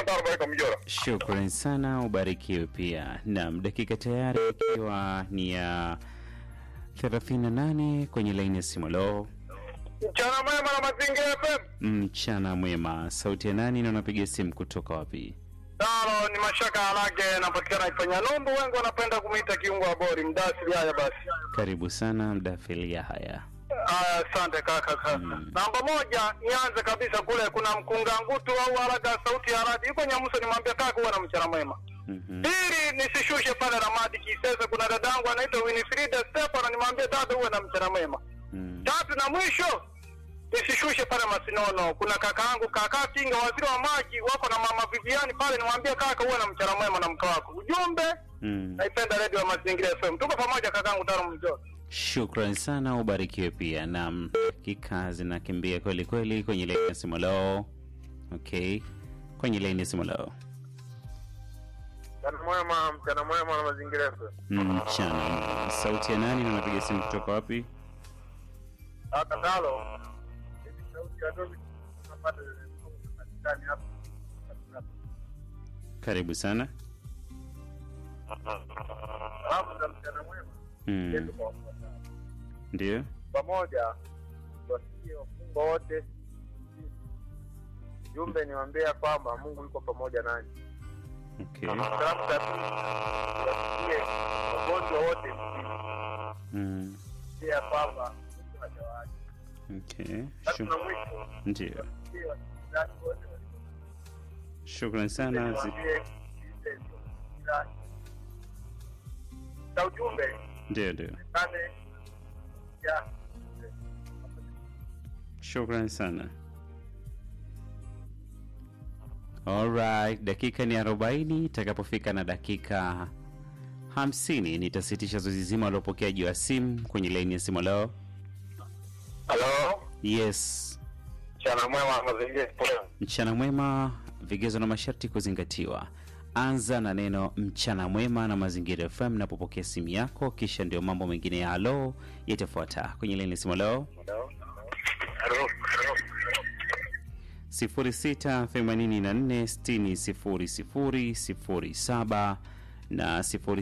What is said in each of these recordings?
Taro Baraka Mjora. Shukrani sana, ubarikiwe pia. Naam, dakika tayari ikiwa ni ya 38 kwenye laini ya simu. Lo, Mchana mwema na mazingira FM. mchana mwema. Sauti ya nani na unapiga simu kutoka wapi? Taro ni mashaka harage napatikana ifanya Numbu, wengi wanapenda kumuita kiungo wa bori mdasiri. Haya basi. Karibu sana mdafilia. Haya, Aya, asante kaka. Sasa namba moja, nianze kabisa kule, kuna mkunga ngutu au haraga sauti ya radi yuko Nyamuso, nimwambia kaka uwe na mchana mwema. Mhm. Pili, nisishushe pale Ramadi Kisese, kuna dadangu anaitwa Winifrida Stefano, nimwambie dada uwe na mchana mwema. Mm. Tatu na mwisho nisishushe pale Masinono, kuna kakaangu kaka Kinga, waziri wa maji, wako na mama Viviani pale, nimwambie kaka uwe na mchana mwema na mke wako. Ujumbe, Mm. naipenda redio ya Mazingira FM, tuko pamoja kakaangu Taro Mjoro. Shukrani sana, ubarikiwe pia. Naam, dakika zinakimbia kweli kweli kwenye laini ya simu. Lo, okay, kwenye laini ya simu. Lo, Mchana mwema, mchana mwema na Mazingira FM. mchana. Sauti ya nani na unapiga simu kutoka wapi? Kaka Taro, hivi sauti ya Dobi tunapata katikani hapa. Karibu sana. Hapo za mchana mwema, Mm. yetu kwa wafuatao. Ndio. pamoja wasikie wafungwa wote. Jumbe niwaambia kwamba Mungu yuko pamoja nanyi. Okay. Salamu za pili wasikie wagonjwa wote mjini, Mm. pia kwamba Mungu hajawaacha. Okay. Tatu Shu- na mwisho Ndio. wasikie wasikilizaji wote walio Shukrani sana. Zi- niwaambie sikilize kila na ujumbe Ndio, ndio. kane ya Shukrani sana. Alright, dakika ni 40. Itakapofika na dakika 50 nitasitisha zoezi zima la upokeaji wa simu kwenye laini ya simu. Leo Halo, yes, mchana mwema mazingira FM. mchana mwema, vigezo na masharti kuzingatiwa. Anza na neno mchana mwema na Mazingira FM napopokea simu yako, kisha ndio mambo mengine ya halo yatafuata kwenye laini ya simu. Leo Halo. Halo. 0684600007 na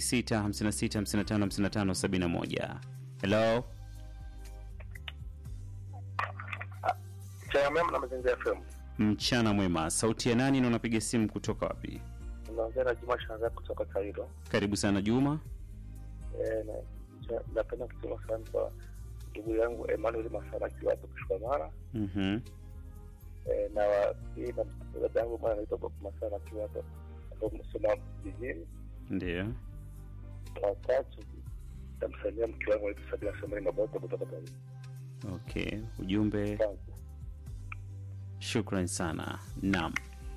0656555571. Hello, Mchana mwema na mazingira FM. mchana mwema. Sauti ya nani na unapiga simu kutoka wapi? Unaongea na Juma Shangazi kutoka Kairo. Karibu sana Juma. Eh, na- cha- napenda kusema sana kwa ndugu yangu Emmanuel Masara akiwa hapo Kishwamara. Mhm. Eh, na wa- hii na dada yangu bwana anaitwa Bob Masara akiwa hapo hapo Msoma jijini. Ndio. Watatu tamsalimia mke wangu anaitwa Sabina Samari Maboto kutoka Dar es Okay, ujumbe Salaam. Shukran sana. Naam.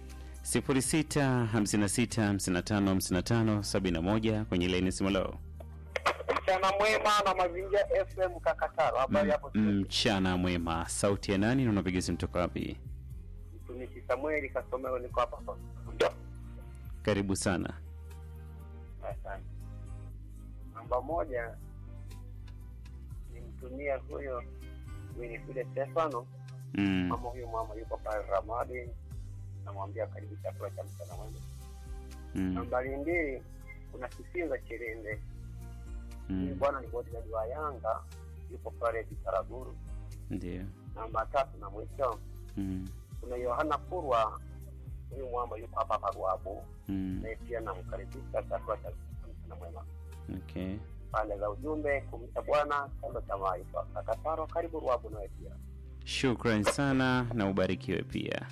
0656555571 kwenye laini simu leo. Mchana mwema na mazingira FM Kakataro. Habari hapo Mchana mwema. Sauti ya nani na unapiga simu toka wapi? mtumishi Samueli Kasomero niko hapa hapa. Karibu sana. Asante. Namba moja nimtumia huyo Winifrida Stefano, Mm. mama huyo mama yuko pale Ramadi, namwambia karibu chakula cha mchana mwema. Mm. Nambari mbili kuna Kisinza Chirinde, huyu Mm. bwana ni bodyguard wa Yanga, yuko pale Bitaraguru. Ndio. Namba tatu na mwisho Mm. kuna Yohana Kurwa, huyu mwamba yuko hapa hapa Ruabu, Mm. naye pia namkaribisha chakula cha mchana mwema. Okay. pande za ujumbe kumcha Bwana chanzo cha maarifa. Kakataro, karibu Ruabu nawe pia. Shukran sana na ubarikiwe pia.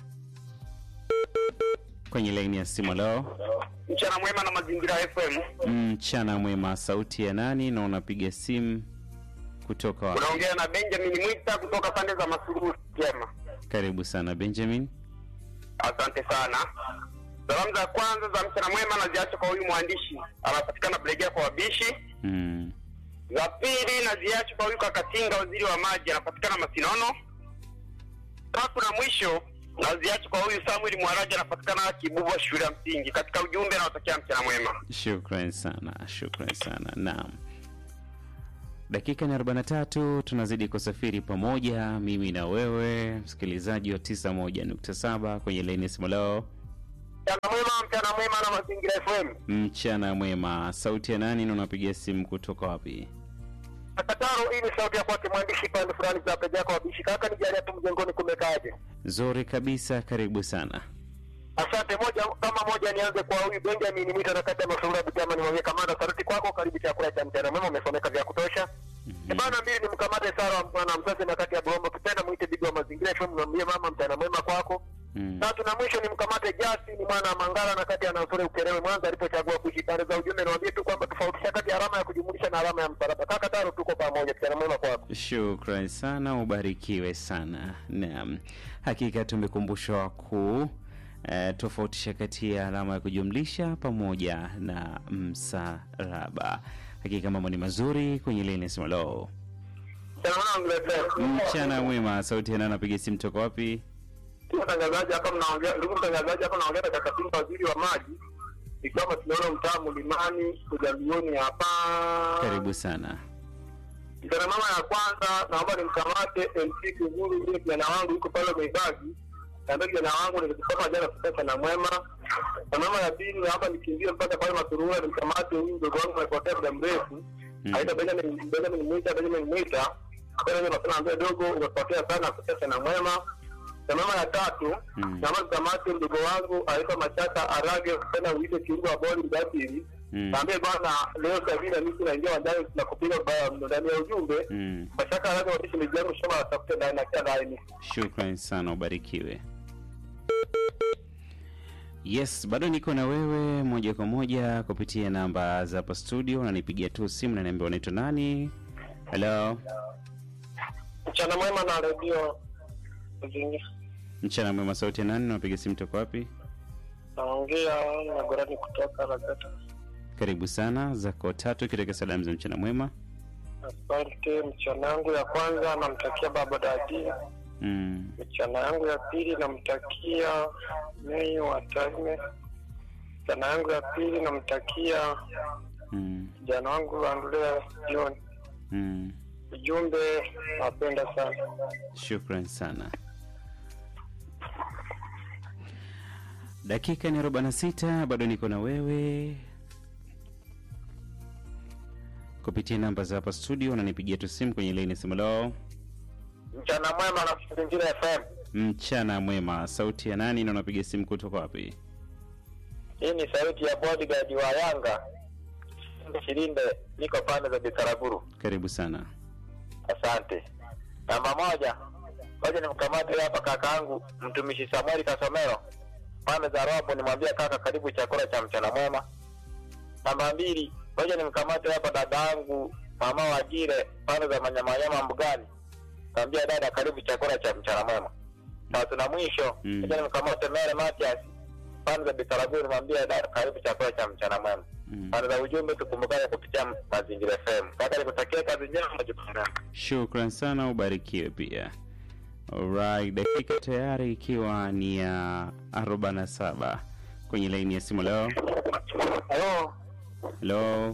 Kwenye laini ya simu leo. Mchana mwema na mazingira FM. Mchana mwema. Sauti ya nani na unapiga simu kutoka wapi? Unaongea na Benjamin Mwita kutoka pande za Masururu Jema. Karibu sana Benjamin. Asante sana. Salamu za kwanza za mchana mwema naziacha kwa huyu mwandishi anapatikana Blegea kwa wabishi. Mm. Za pili naziacha kwa huyu Kakatinga, waziri wa maji, anapatikana Masinono. Tatu na mwisho naziacha kwa huyu Samuel Mwaraja, anapatikana Kibubwa, shule ya msingi. Katika ujumbe nawatakia mchana mwema. Shukran sana, shukran sana. Naam, dakika ni 43 tunazidi kusafiri pamoja, mimi na wewe msikilizaji wa 91.7 kwenye laini ya simu leo. Mchana mwema, mchana mwema na Mazingira FM. Mchana mwema. Sauti ya nani na unapiga simu kutoka wapi? Akataro, hii ni sauti ya kwake mwandishi pande fulani za peja yako wabishi kaka, ni jali hapo mjengoni kumekaje? Nzuri kabisa, karibu sana. Asante. Moja kama moja, nianze kwa huyu Benjamin Mwita na kati ya Masurura Bujama, nimwambie kamanda, saruti kwako, karibu chakula cha mchana mwema, umesomeka vya kutosha. Mhm. Bana mbili ni mkamate Sara mwana mzazi na kati ya Bombo kipenda mwite bibi wa mazingira FM, mwambie mama mchana mwema kwako. Mm. Tatu na mwisho ni mkamate Jasi ni mwana wa Mangala na kati ya Nasore Ukerewe Mwanza alipochagua kuishi pande za ujumbe, niwaambie tu kwamba tofautisha kati ya alama ya kujumulisha na alama ya msalaba. Kaka Taro, tuko pamoja, mchana mwema kwako. Shukran sana, ubarikiwe sana. Naam, hakika tumekumbushwa ku eh, tofautisha kati ya alama ya kujumlisha pamoja na msalaba. Hakika mambo ni mazuri kwenye leni simalo. Mchana mwema mletea. Mchana mwema, sauti yana napiga simu toka wapi? Ndugu mtangazaji, hapa mnaongea, ndugu mtangazaji, hapa naongea na kaka Simba, waziri wa maji, ikiwa tunaona mtaa Mlimani kujalioni hapa. Karibu sana. Mchana mama ya kwanza, naomba nimkamate MC Kuguru, yule kijana wangu yuko pale Mwibaji, naambia kijana wangu nilikisoma jana sasa na mwema. Na mama ya pili, naomba nikimbie mpaka pale Masurura, nimkamate huyu mdogo wangu amepotea muda mrefu, Mm. aita Benjamin Benjamin Mwita, Benjamin Mwita, kwa hiyo nasema ambia dogo, umepotea sana, sasa na mwema. Na mama ya tatu, Mm. naomba nikamate mdogo wangu aitwa Machaka Arage, kupenda uite kiungo wa boli mdatiri Mm. Naambia bwana, leo Sabina mimi naingia wanjani na kupiga ba- ndani ya ujumbe. Mm. Mashaka haraka wapishi mijangu shoma watafute ndani na kia ndani. Shukran sana, ubarikiwe. Yes, bado niko na wewe moja kwa moja kupitia namba za hapa studio, unanipigia tu simu na niambia unaitwa nani. Hello, Mchana mwema na redio Zingi. mchana mwema, sauti ya nani? Unapiga simu toka wapi? Naongea na Gorani kutoka Ragata. Karibu sana, zako tatu kitokea salamu za mchana mwema. Asante. Mchana yangu ya kwanza namtakia baba dadi. Mm. Mchana yangu ya pili namtakia Mei wa Tarime. Mchana yangu ya pili namtakia Mm. kijana wangu Andrea John. Mm. Ujumbe, napenda sana. Shukran sana. Dakika ni 46, bado niko na wewe kupitia namba za hapa studio, unanipigia tu simu kwenye laini simu lao. Mchana mwema na Mazingira FM. Mchana mwema, sauti ya nani na unapiga simu kutoka wapi? Hii ni sauti ya bodyguard wa Yanga Shilinde, niko pande za Bitaraguru. Karibu sana. Asante. Namba moja, ngoja nimkamate hapa kakaangu mtumishi Samueli Kasomero pande za Robo, nimwambie kaka, karibu chakula cha mchana mwema. Namba mbili, ngoja nimkamate hapa dadaangu mama Wajire pande za Manyamanyama Mbugani, naambia dada, karibu chakula cha mchana mwema. Tatu na mwisho, Mm. ngoja nimkamate Mere Matias pande za Bitaraguru, nimwambie dada, karibu chakula cha mchana mwema. Mm. Pande za ujumbe, tukumbukane kupitia Mazingira FM. Kaka, nikutakia kazi njema, majukumu Shukran sana, ubarikiwe pia. Alright, dakika tayari ikiwa ni ya 47 kwenye laini ya simu leo. Halo. Hello.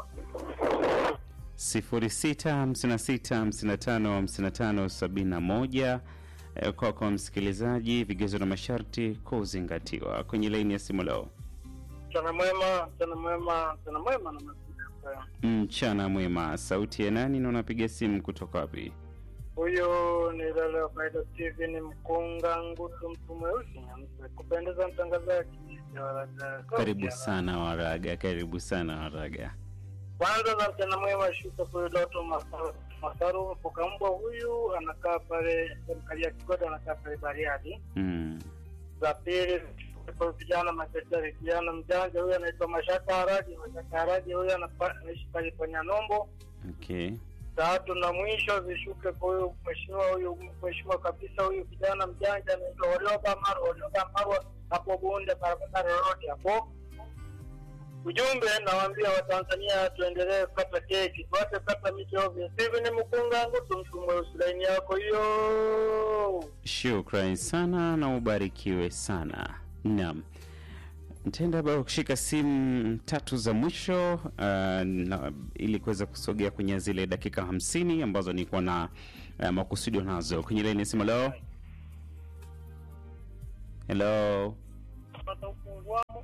0656555571 Eh, kwako msikilizaji, vigezo na masharti kuzingatiwa kwenye laini ya simu leo. Mchana mwema, mchana mwema, mchana mwema na mazingira haya. Mchana mwema, sauti ya nani na unapiga simu kutoka wapi? Huyu ni Lele wa Faida TV, ni mkunga ngutu, mtu mweusi nyeupe, kupendeza mtangazaji. Karibu sana Waraga, karibu sana Waraga. Kwanza za mchana mwema, shuka kwa Doto Masaru Masaru Mfukambwa, huyu anakaa pale serikali ya Kigoda, anakaa pale Bariadi. Mm. Za pili kwa vijana machachari, kijana mjanja huyu anaitwa Mashaka Haraji. Mashaka Haraji huyu anapa- anaishi pale Panyanombo. Okay. tatu na mwisho zishuke kwa huyu mheshimiwa huyu mheshimiwa kabisa huyu kijana mjanja anaitwa Warioba Maru Warioba Marwa hapo Bunde barabara yote hapo. Ujumbe nawaambia Watanzania tuendelee kukata keki, tuache kata miti ovyo. Hivi ni mkunga wangu tumtu mweusi laini yako hiyo. Shukran sana na ubarikiwe sana. Naam, nitaenda bado kushika simu tatu za mwisho uh, na, ili kuweza kusogea kwenye zile dakika hamsini ambazo nilikuwa na uh, makusudio nazo kwenye laini ya simu. Hello, hello, napata upunguamo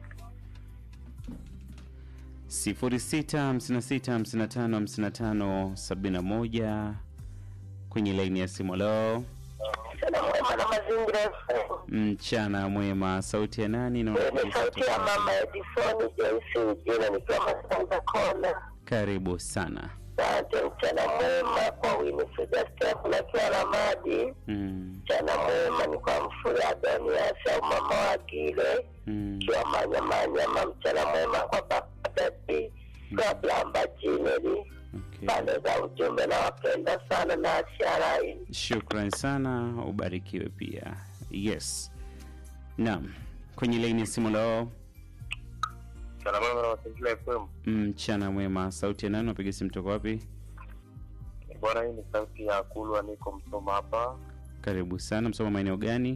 0656555571 kwenye laini ya simu. Leo Sana mwema na mazingira FM. mchana mwema, sauti ya nani? na Ni unapiga sauti ya kutoka mama Edisoni Joyce Ujina nikiwa Masanza Kona. Karibu sana. Asante, mchana mwema kwa Winifrida Step na kiwa Ramadi. Mm, Mchana mwema ni kwa Mfura Adonias au mama wa Gile mm, kiwa Manyamanyama. Mchana mwema kwa Baba Dadi Gablamba Jineli okay. pande za ujumbe na wapenda sana na asharai Shukran sana, ubarikiwe pia. Yes, naam, kwenye laini ya simu leo Salamu na mazingira FM. mchana mwema, sauti ya nani? Unapiga simu toka wapi? Bwana, hii ni sauti ya Kulwa, niko Msoma hapa. Karibu sana. Msoma maeneo gani?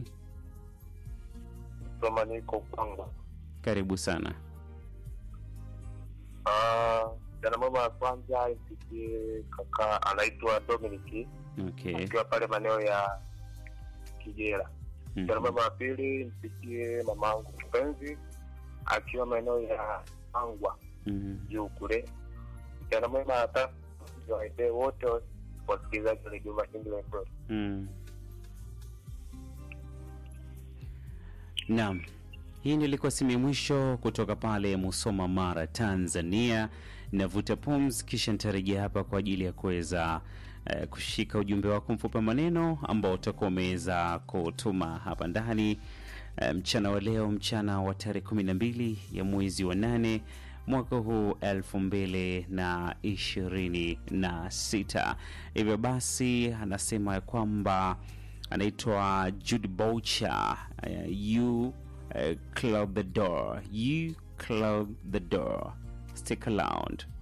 Msoma niko Kwangu. Karibu sana. Ah, jana mama ya kwanza isikie kaka anaitwa Dominic Okay. akiwa pale maeneo ya Kijera. Mhm. Jana mama ya pili msikie mamangu mpenzi akiwa maeneo ya Angwa Mhm. juu kule. Jana mama ya tatu waende wote wasikilizaji wa redio Mazingira FM. Mm. Naam, hii ndio ilikuwa simu ya mwisho kutoka pale Musoma, Mara, Tanzania. Navuta pumzi, kisha nitarejea hapa kwa ajili ya kuweza eh, kushika ujumbe wako mfupi wa maneno ambao utakuwa umeweza kutuma hapa ndani eh, mchana wa leo, mchana wa tarehe kumi na mbili ya mwezi wa nane mwaka huu elfu mbili na ishirini na sita. Hivyo basi anasema ya kwamba anaitwa Jude Boucher. Uh, you uh, close the door, you close the door, stick around.